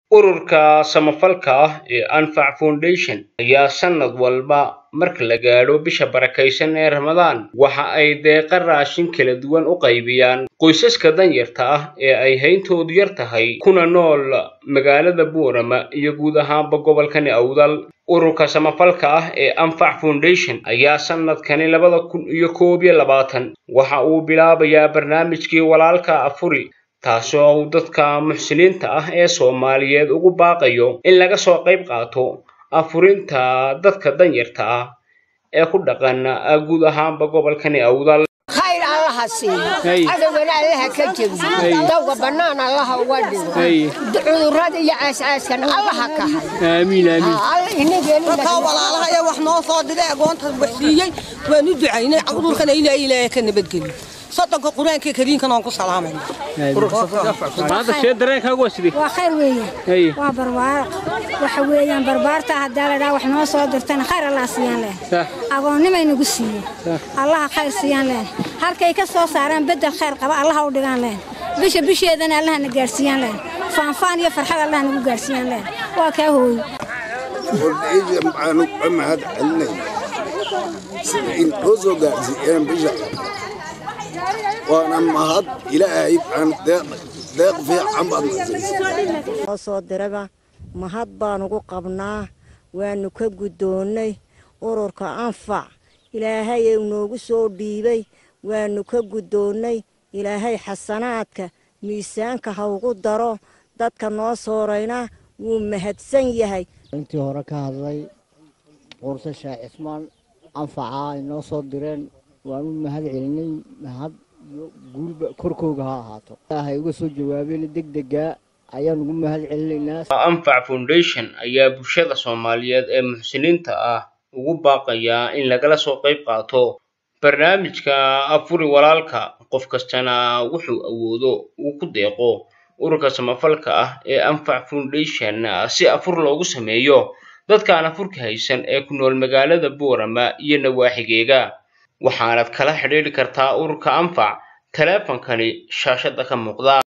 Ururka samafalka ah ee Anfac Foundation ayaa sanad walba marka la gaadho bisha barakeysan ee Ramadaan waxa ay deeqa raashin kala duwan u qaybiyaan qoysaska danyarta ah ee ay hayntoodu yar tahay kuna nool magaalada Boorama iyo guud ahaanba gobolkani Awdal. Ururka samafalka ah ee Anfac Foundation ayaa sanadkani labada kun iyo koob iyo labaatan waxa uu bilaabayaa barnaamijkii walaalka afuri taasoo uu dadka muxsiniinta ah ee Soomaaliyeed ugu baaqayo in laga soo qayb qaato afurinta dadka danyarta ah ee ku dhaqan guud ahaanba gobolkani Awdal. khayr allaha siiyo cadowgana allaha ka jebiyo dawga bannaan allaha uga dhigo cudurrada iyo caascaaskana allaha ka hayo dadkaa walaalaha ee wax noo soo diray agoonta wax siiyey waan u ducaynay cudurkana ilaa ilaahay ka nabadgeliyo soddonka qur-aanka kariinkan aan ku salaamayna waa khayr weeye waa barbaaro waxa weeyaan barbaarta haddaa la dhaha wax noo soo dirtana khayr allah siiyaan leh agoonnimay nagu siiye allaha khayr siiyaan leh halkay ka soo saaraan beddel khayr qaba allaha u dhigaan leh bisha bisheedana allaha na gaarsiiyaan leh faanfaan iyo farxad allaha nagu gaarsiiyaan leh waa kaa hooyo wardayda maxaanu ka mahad celinay sida in noo soo gaarsiiyeen bisha waana mahad ilaahay aan deeq fiican baad noo soo diraba mahad baan ugu qabnaa waanu ka guddoonnay ururka anfac ilaahay uu noogu soo dhiibay waanu ka guddoonnay ilaahay xasanaadka miisaanka ha ugu daro dadka noo soorayna wuu mahadsan yahay intii hore ka hadlay quurse sheekh cismaan anfaca ay noo soo direen waan u mahad celinay mahad iyo guulba korkooga ha ahaato ilaahay uga soo jawaabeen degdega ayaan ugu mahad celinaynaa Anfac Foundation ayaa bulshada Soomaaliyeed ee muxsiniinta ah ugu baaqaya in lagala soo qayb qaato barnaamijka afuri walaalka qof kastana wuxuu awoodo uu ku deeqo ururka samafalka ah ee Anfac Foundation si afur loogu sameeyo dadka aan afurka haysan ee ku nool magaalada Boorama iyo nawaaxigeega waxaanad kala xidhiidhi kartaa ururka Anfac taleefankani shaashada ka muuqda